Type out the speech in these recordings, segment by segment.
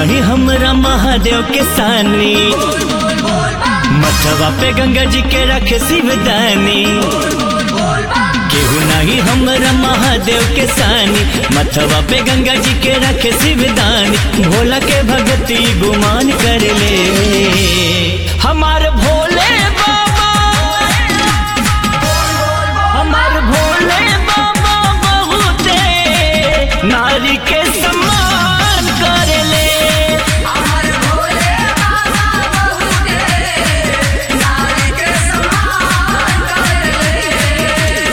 नहीं हमरा महादेव के सानी मथवा पे गंगा जी के रखे शिवदानी केहू नहीं हमरा महादेव के सानी मथवा पे गंगा जी के रखे शिवदानी भोला के भगती गुमान कर ले हमार भोले बाबा हमार भोले बाबा बहुते नारी के सम्मान कर ले अमर भोले बाबा बहुते नारी के समान कर ले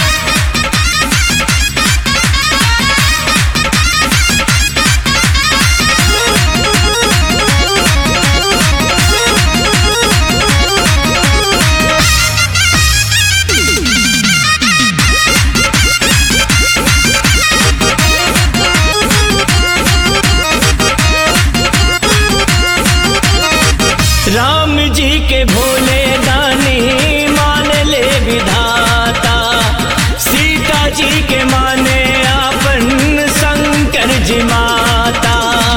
राम जी के भोले दानी मान ले विधाता सीता जी के माने अपन शंकर जी माता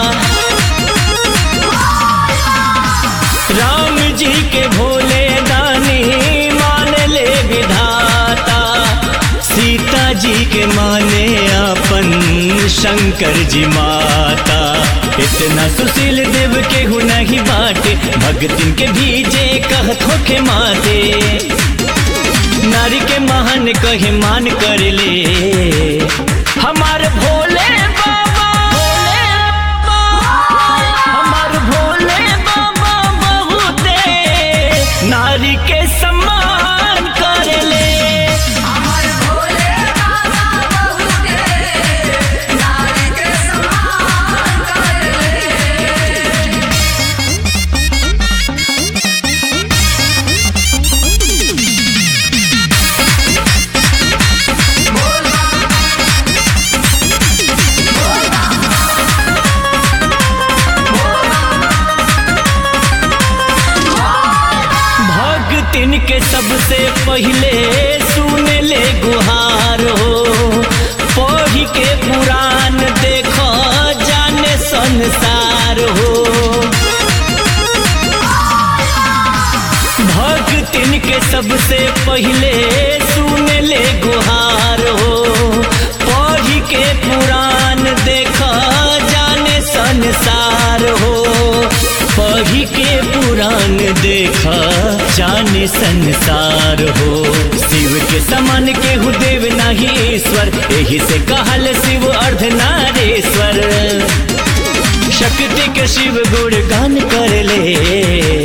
राम जी के भोले दानी मान ले विधाता सीता जी के माने अपन शंकर जी माता इतना सुशील देव के हु नहीं बाटे भगतिन के भीजे कहत होके माते नारी के महान कहे मान कर ले हमार भोले बाबा भोले बाबा हमार भोले बाबा बहुते नारी के सम्मान कर ले अमर भोले बाबा बहुते नारी के समान कर ले भक्तिन के सबसे पहले सुन ले गुहार हो पढ़ी के पुराण देखो जाने संसार हो भक्तिन के सबसे पहले सुन ले गुहार हो पढ़ी के पुराण देखो जाने संसार हो पढ़ी के पुराण देखा जाने संसार हो शिव के समान के हु देव नहीं ईश्वर यही से कहल शिव अर्धनारेश्वर शक्ति के शिव गुण गान कर ले